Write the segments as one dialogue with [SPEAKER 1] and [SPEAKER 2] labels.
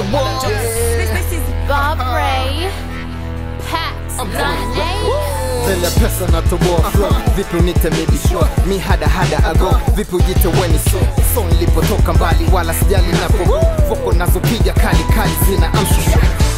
[SPEAKER 1] This, this is Bob Ray, Pax,
[SPEAKER 2] Mbele ya pesa na toboa flow Vipi unite maybe sure Mi hada hada ago Vipi ujite weni so So nilipotoka mbali wala sijali napo Foko nazopiga kali kali zina amshusha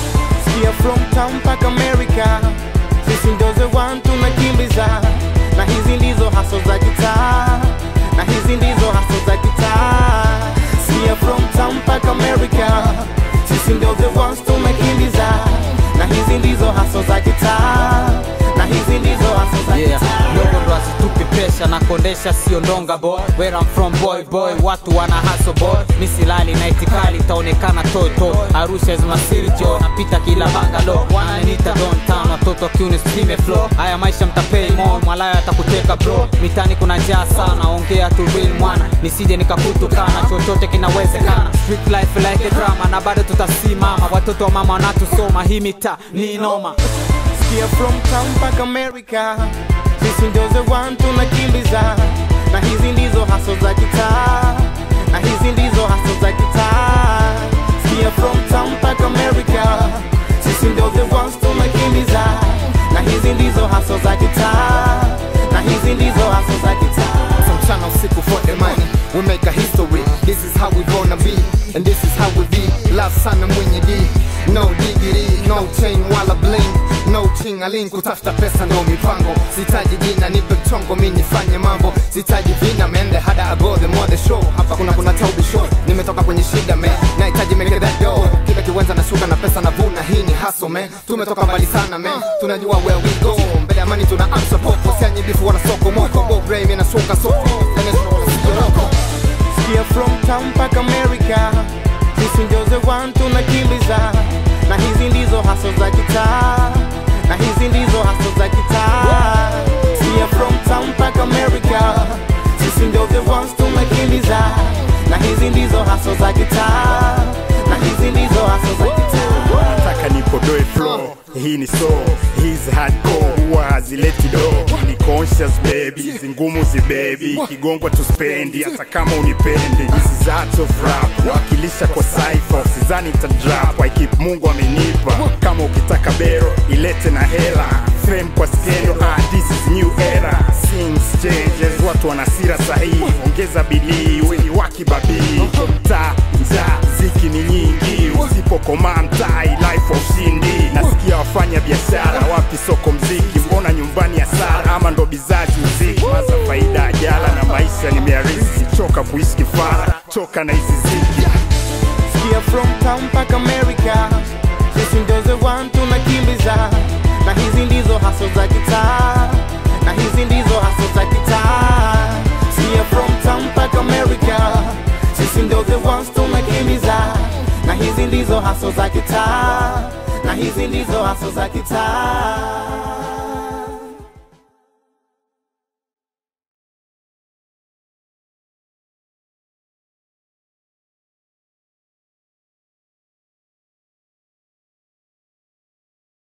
[SPEAKER 3] Sikia from town mpaka America, sisi ndo the one tunakimbiza, na hizi ndizo haso za kitaa, na hizi ndizo haso za kitaa. Sikia from town mpaka America, sisi ndo the ones tunakimbiza, na hizi ndizo haso za kitaa, na hizi ndizo haso za
[SPEAKER 4] yeah
[SPEAKER 3] kitaa.
[SPEAKER 4] dogo ndo asitupi pesha na kondesha sio ndonga boy where I'm from boy boy watu wana haso boy misilali na itikali itaonekana toto arusha is masirjo napita kila bangalo wananita downtown watoto kiuni spime flow haya maisha mtapei mo mwalayo atakuteka bro mitani kuna njaa sana ongea tu real mwana nisije nikakutukana chochote kinawezekana street life like a drama na bado tutasimama watoto wa mama wanatusoma hii mita ni noma
[SPEAKER 3] Sikia from town mpaka America, sisi ndio the one tunakimbiza, na hizi ndizo haso za kitaa, na hizi ndizo haso za kitaa. Sikia from town mpaka America, sisi ndio the ones tunakimbiza, na hizi ndizo haso za kitaa, na hizi ndizo haso za kitaa.
[SPEAKER 2] From mchana usiku for the money We make a history This is how we gonna be And this is how we be Love sana mwenye D No diggity No chain wala bling No chingaling kutafuta pesa ndo mipango Sitaji jina nipe mchongo mi nifanye mambo Sitaji vina mende hada ago the more the show Hapa kuna kuna taubi show Nimetoka kwenye shida man Nahitaji make that dough Kila kiwenza na shuka na pesa na vuna Hii ni hustle man Tumetoka mbali sana man Tunajua where we go Mbele ya amani tuna amsha popo Sianyi bifu wana soko moko Bob Ray mina shuka soko Yoroko
[SPEAKER 3] Sikia from town mpaka America, sisi ndio the one tunakimbiza, na hizi ndizo haso za kitaa, na hizi ndizo haso za kitaa. Sikia from town mpaka America, sisi ndio the ones tunakimbiza, na hizi ndizo haso za kitaa, na hizi ndizo haso za kitaa.
[SPEAKER 5] nataka nipodoe flow hii ni so hizi hardcore huwa hazileti do ni conscious baby hizi ngumu zibebi kigongwa tuspendi hata kama unipendi hizi zats of rap wakilisha kwa cypher sizani nitadrap I keep mungu amenipa kama ukitaka bero ilete na hela fame kwa skendo ah, this is new era things changes watu wana sira sahihi ongeza bidii weni wakibabii mtaa njaa ziki ni nyingi usipokomaa mtai life of ushindi nasikia wafanya biashara wapi soko mziki mbona nyumbani ya sara ama ndo bizazi mziki maza faida ajala na maisha nimearisi choka kuishi kifara choka na hizi ziki
[SPEAKER 3] Sikia from town mpaka America, sisi ndio the one tunakimbiza, na hizi ndizo haso za kitaa, na hizi ndizo haso za kitaa. Sikia from town mpaka America, sisi ndio the ones tunakimbiza, na hizi ndizo haso za kitaa, na hizi ndizo haso za kitaa.